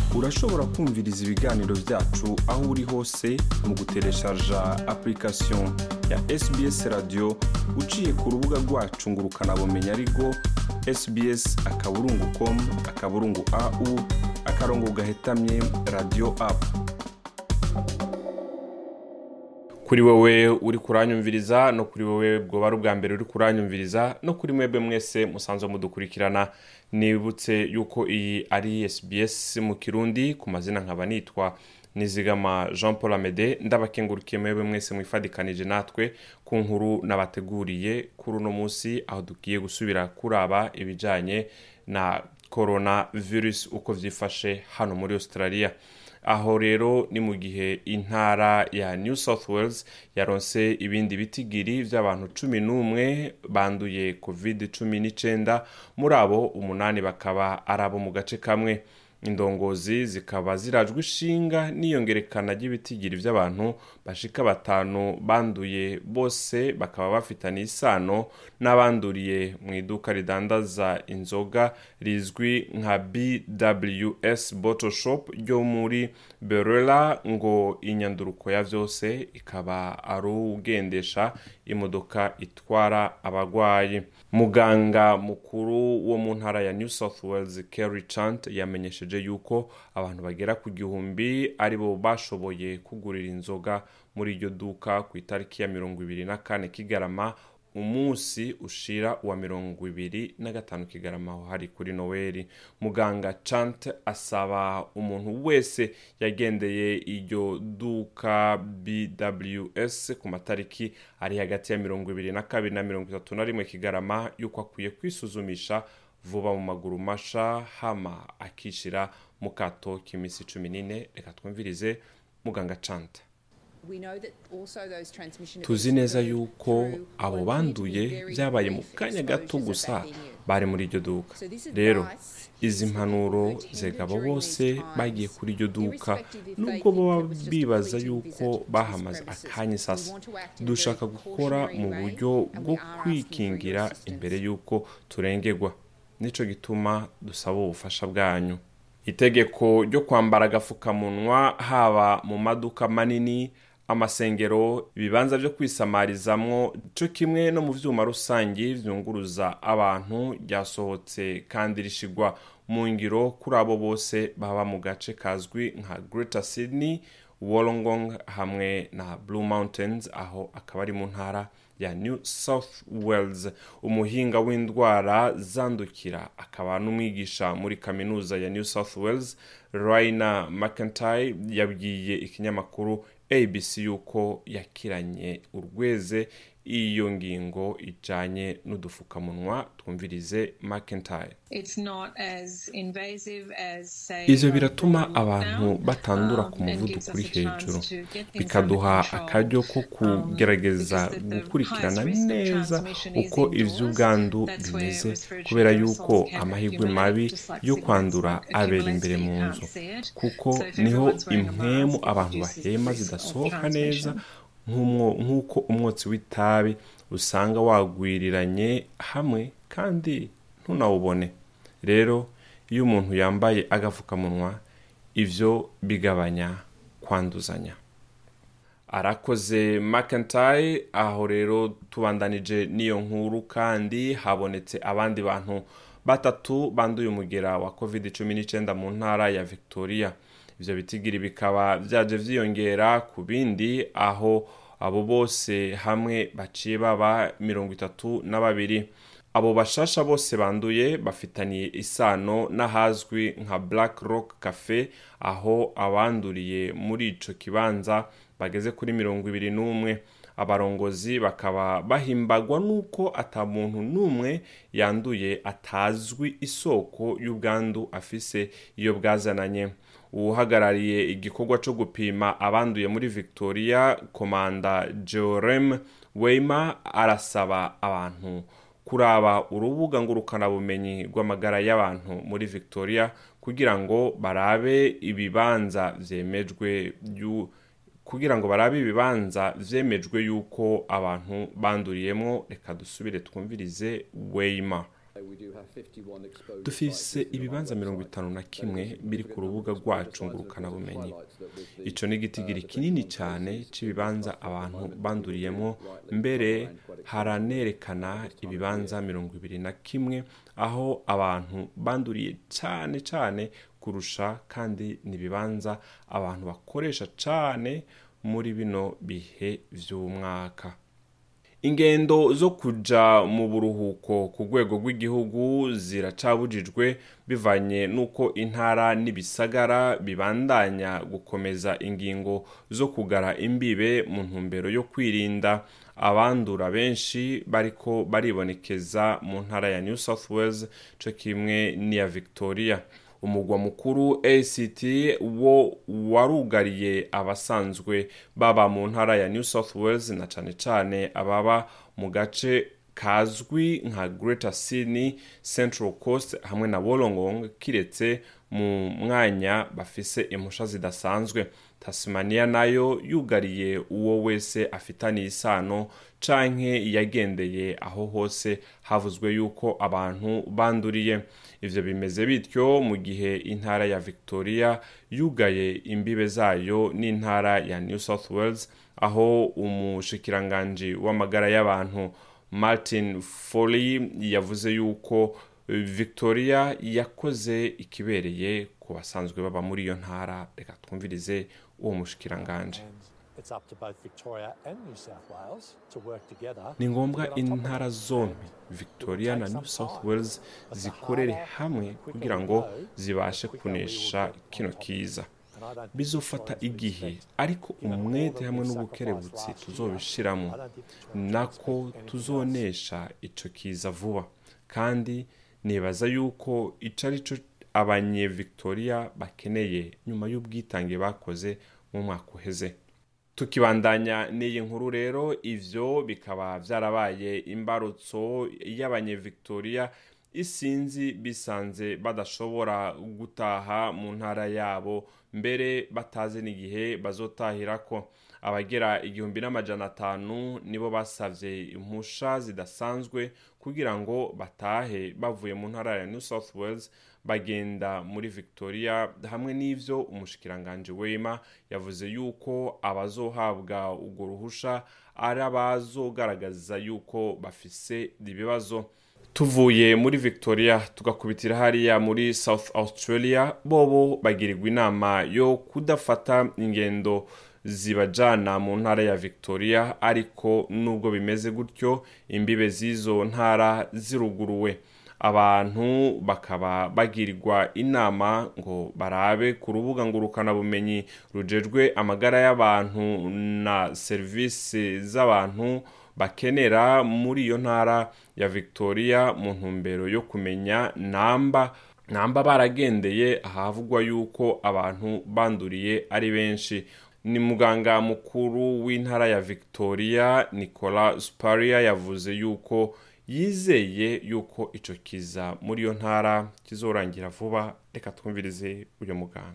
urashobora kumviriza ibiganiro byacu aho uri hose mu gutereshaja application ya sbs radio uciye ku rubuga rwacu ngo ukanabumenya ariko sbs akaburungu com akaburungu au akarongo gahetamye radio apu kuri wowe uri kuranyumviriza no kuri wowe bwoba ari ubwa mbere uri kuranyumviriza no kuri mwebwe mwese musanzwe mudukurikirana nibutse yuko iyi ari sbs mu kirundi ku mazina nkaba nitwa nizigama jean paul amede ndabakengurukiye mwebwe mwese mwifadikanije natwe ku nkuru nabateguriye kuri uno munsi aho tugiye gusubira kuraba ibijyanye na corona virus uko byifashe hano muri australia aho rero ni mu gihe intara ya new south wales yaronse ibindi bitigiri by'abantu cumi n'umwe banduye covid cumi n'icyenda muri abo umunani bakaba ari abo mu gace kamwe indongozi zikaba zirajwe ishinga n'iyongerekana ry'ibitigiri by'abantu bashika batanu banduye bose bakaba bafitanye isano n'abanduriye mu iduka ridandaza inzoga rizwi nka bws bottle shop ryo muri berera ngo inyanduruko ya byose ikaba ari ugendesha imodoka itwara abarwayi muganga mukuru wo mu ntara ya new south wales kerry chant yamenyesheje yuko abantu bagera ku gihumbi aribo bashoboye kugurira inzoga muri iryo duka ku itariki ya mirongo ibiri na kane kigarama umunsi ushira wa mirongo ibiri na gatanu kigarama aho hari kuri noweli muganga chant asaba umuntu wese yagendeye iryo duka bws ku matariki ari hagati ya mirongo ibiri na kabiri na mirongo itatu na rimwe kigarama yuko akwiye kwisuzumisha vuba mu maguru masha hama akishira mu kato k'iminsi cumi n'ine reka twumvirize muganga chant tuzi neza yuko abo banduye byabaye mu kanya gato gusa bari muri iryo duka rero izi mpanuro zegabo bose bagiye kuri iryo duka nubwo baba bibaza yuko bahamaze akanya sasa dushaka gukora mu buryo bwo kwikingira imbere y'uko turengerwa nicyo gituma dusaba ubufasha bwanyu itegeko ryo kwambara agapfukamunwa haba mu maduka manini amasengero ibibanza byo kwisamarizamwo cyo kimwe no mu byuma rusange byunguruza abantu ryasohotse kandi rishigwa mu ngiro kuri abo bose baba mu gace kazwi nka Greater Sydney Wollongong hamwe na Blue Mountains aho akaba ari mu ntara ya New South Wales umuhinga w'indwara zandukira akaba n'umwigisha muri kaminuza ya New South Wales Raina McIntyre yabwiye ikinyamakuru abc yuko yakiranye urweze iyo ngingo ijyanye n'udupfukamunwa twumvirize McIntyre ibyo biratuma abantu batandura ku muvuduko uri hejuru bikaduha akaryo ko kugerageza gukurikirana neza uko iby'ubwandu bimeze kubera yuko amahirwe mabi yo kwandura abera imbere mu nzu kuko niho impwemu abantu bahema zidasohoka neza nk'uko umwotsi w'itabi usanga wagwiriranye hamwe kandi ntunawubone rero iyo umuntu yambaye agapfukamunwa ibyo bigabanya kwanduzanya arakoze McIntyre aho rero tubandanije n'iyo nkuru kandi habonetse abandi bantu batatu banduye umugera wa covid cumi n'icyenda mu ntara ya victoria ibyo bitigiri bikaba byaje byiyongera ku bindi aho abo bose hamwe baciye baba mirongo itatu na babiri abo bashasha bose banduye bafitaniye isano n'ahazwi nka black rock cafe aho abanduriye muri ico kibanza bageze kuri mirongo ibiri n'umwe abarongozi bakaba bahimbagwa n'uko ata muntu n'umwe yanduye atazwi isoko y'ubwandu afise iyo bwazananye uhagarariye igikorwa cyo gupima abanduye muri victoria komanda jorem weima arasaba abantu kuraba urubuga ngurukanabumenyi rw'amagara y'abantu muri victoria kugira ngo barabe ibibanza byemejwe kugira ngo barabe ibibanza byemejwe yuko abantu banduriyemo reka dusubire twumvirize weima dufise ibibanza mirongo itanu na kimwe biri ku rubuga rwacu ngurukanabumenyi ico ni igitigiri kinini cyane c'ibibanza abantu banduriyemo mbere haranerekana ibibanza mirongo ibiri na kimwe aho abantu banduriye cyane cyane kurusha kandi ni ibibanza abantu bakoresha cyane muri bino bihe vy'umwaka ingendo zo kuja mu buruhuko ku rwego rw'igihugu ziracabujijwe bivanye n'uko intara n'ibisagara bibandanya gukomeza ingingo zo kugara imbibe mu ntumbero yo kwirinda abandura benshi bariko baribonekeza mu ntara ya new south wales co kimwe n'iya victoria umugwa mukuru act wo warugariye abasanzwe baba mu ntara ya new south wales na cane cane ababa mu gace kazwi nka greater sydney central coast hamwe na wollongong kiretse mu mwanya bafise impusha zidasanzwe tasmania nayo yugariye uwo wese afitaniye isano canke yagendeye aho hose havuzwe yuko abantu banduriye ivyo bimeze bityo mu gihe intara ya victoria yugaye imbibe zayo n'intara ya new south wales aho umushikiranganji w'amagara y'abantu martin foley yavuze yuko victoria yakoze ikibereye ku basanzwe baba muri iyo ntara reka twumvirize uwo mushikiranganje ni ngombwa intara zombi victoria na new south wales zikorere hamwe kugira ngo zibashe kunesha kino kiza bizofata igihe ariko umwete hamwe n'ubukerebutsi tuzobishiramo nako tuzonesha ico kiza vuba kandi nibaza yuko ico ari cyo abanye victoria bakeneye nyuma y'ubwitange bakoze mu mwaka uheze tukibandanya n'iyi nkuru rero ivyo bikaba vyarabaye imbarutso y'abanye victoria isinzi bisanze badashobora gutaha mu ntara yabo mbere batazi n'igihe bazotahirako abagera igihumbi n'amajana atanu nibo basavye impusha zidasanzwe kugira ngo batahe bavuye mu ntara ya new south wales bagenda muri victoria hamwe n'ivyo umushikiranganje wema yavuze yuko abazohabwa urwo ruhusha ari abazogaragaza yuko bafise ibibazo tuvuye muri victoria tugakubitira hariya muri south australia bobo bagirirwa inama yo kudafata ingendo zibajana mu ntara ya victoria ariko nubwo bimeze gutyo imbibe z'izo ntara ziruguruwe abantu bakaba bagirirwa inama ngo barabe ku rubuga ngurukanabumenyi rujejwe amagara y'abantu na serivisi z'abantu bakenera muri iyo ntara ya victoria mu ntumbero yo kumenya namba namba baragendeye ahavugwa yuko abantu banduriye ari benshi ni muganga mukuru w'intara ya victoria nicola sparia yavuze yuko yizeye yuko ico kiza muri iyo ntara kizorangira vuba reka twumvirize uyu muganga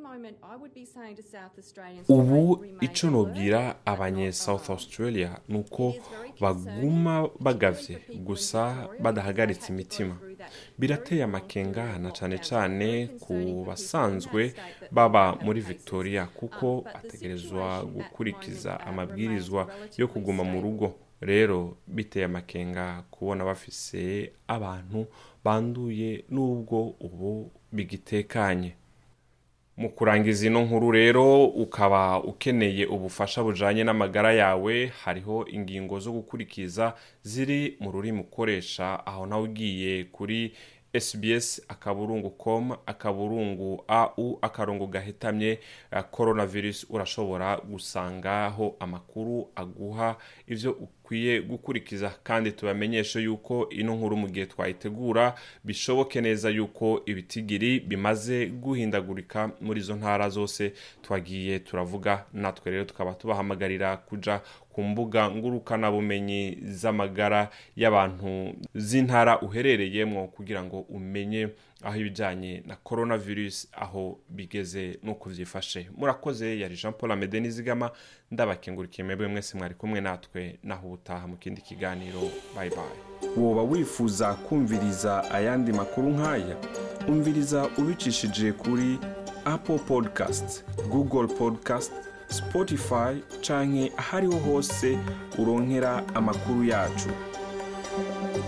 ubu ico nobwira abanye south australia ni uko baguma bagavye gusa badahagaritse imitima birateye amakenga na cane cane ku basanzwe baba muri victoria kuko bategerezwa gukurikiza amabwirizwa yo kuguma mu rugo rero biteye amakenga kubona bafise abantu banduye n'ubwo ubu bigitekanye mu kurangiza ino nkuru rero ukaba ukeneye ubufasha bujanye n'amagara yawe hariho ingingo zo gukurikiza ziri mu rurimi ukoresha aho nawe ugiye kuri sbs akaburungu com akaburungu au akarongo gahetamye uh, coronavirus urashobora gusangaho amakuru aguha ivyo ukwiye gukurikiza kandi tubamenyeshe yuko ino nkuru mu gihe twayitegura bishoboke neza yuko ibitigiri bimaze guhindagurika muri izo ntara zose twagiye turavuga natwe rero tukaba tubahamagarira kuja ku mbuga ngurukanabumenyi z'amagara y'abantu z'intara uherereyemo kugira ngo umenye aho ibijyanye na coronavirus aho bigeze n'uko byifashe murakoze yari jean paul amede nizigama ndabakengurikiye mwebwe mwese mwari kumwe natwe naho ubutaha mu kindi kiganiro bayi bayi woba wifuza kumviriza ayandi makuru nk'aya umviriza ubicishije kuri apple podcast google podcast spotify canke ahariho hose uronkera amakuru yacu